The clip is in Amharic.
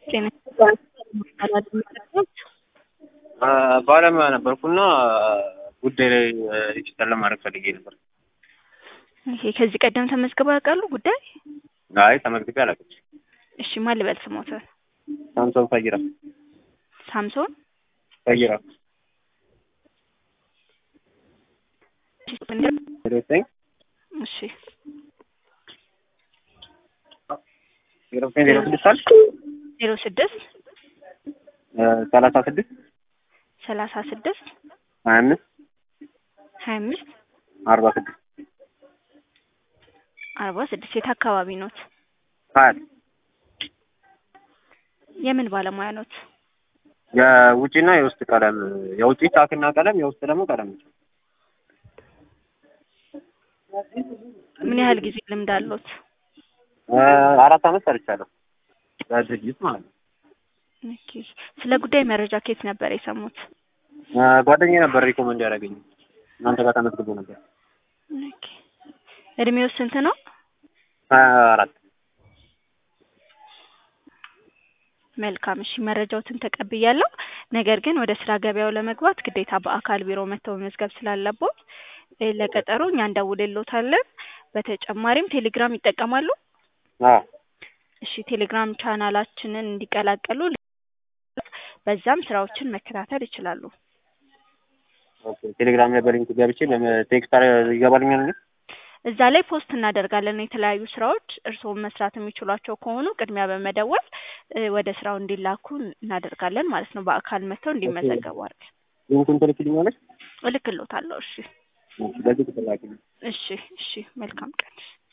ጤና ባለሙያ ነበርኩና ጉዳይ ላይ ዲጂታል ለማድረግ ፈልጌ ነበር። ኦኬ፣ ከዚህ ቀደም ተመዝግበው ያውቃሉ ጉዳይ? አይ ተመዝግቤ አላውቅም። እሺ፣ ማን ልበል ስሞትን? ሳምሶን ፈይራ ሳምሶን ፈይራ ዘጠኝ እሺ፣ ዜሮ ዘጠኝ ዜሮ ስድስት አልክ ዜሮ ስድስት ሰላሳ ስድስት ሰላሳ ስድስት ሀያ አምስት ሀያ አምስት አርባ ስድስት አርባ ስድስት የት አካባቢ ኖት? ሀያት የምን ባለሙያ ኖት? የውጭና የውስጥ ቀለም የውጭ ቻክና ቀለም የውስጥ ደግሞ ቀለም ነው። ምን ያህል ጊዜ ልምድ አሎት? አራት አመት ሰርቻለሁ በድርጅት ማለት ነው። ኦኬ። ስለ ጉዳይ መረጃ ከየት ነበር የሰሙት? ጓደኛዬ ነበር ሪኮመንድ ያደረገኝ እናንተ ጋር ተመዝግቦ ነበር። ኦኬ። እድሜው ስንት ነው? ሀያ አራት መልካም እሺ፣ መረጃዎትን ተቀብያለሁ። ነገር ግን ወደ ስራ ገበያው ለመግባት ግዴታ በአካል ቢሮ መጥተው መመዝገብ ስላለቦት እ ለቀጠሮ እኛ እንደውልሎታለን። በተጨማሪም ቴሌግራም ይጠቀማሉ? አዎ እሺ፣ ቴሌግራም ቻናላችንን እንዲቀላቀሉ በዛም ስራዎችን መከታተል ይችላሉ። ኦኬ። ቴሌግራም ላይ በሊንክ ገብቼ ቴክስት ይገባልኛል እንዴ? እዛ ላይ ፖስት እናደርጋለን የተለያዩ ስራዎች እርስዎም መስራት የሚችሏቸው ከሆኑ ቅድሚያ በመደወል እ ወደ ስራው እንዲላኩ እናደርጋለን ማለት ነው። በአካል መጥተው እንዲመዘገቡ አድርገን ሊንኩን ትልክልኛለሽ? እልክልዎታለሁ። እሺ በዚህ ትላኪልኝ። እሺ እሺ። መልካም ቀን።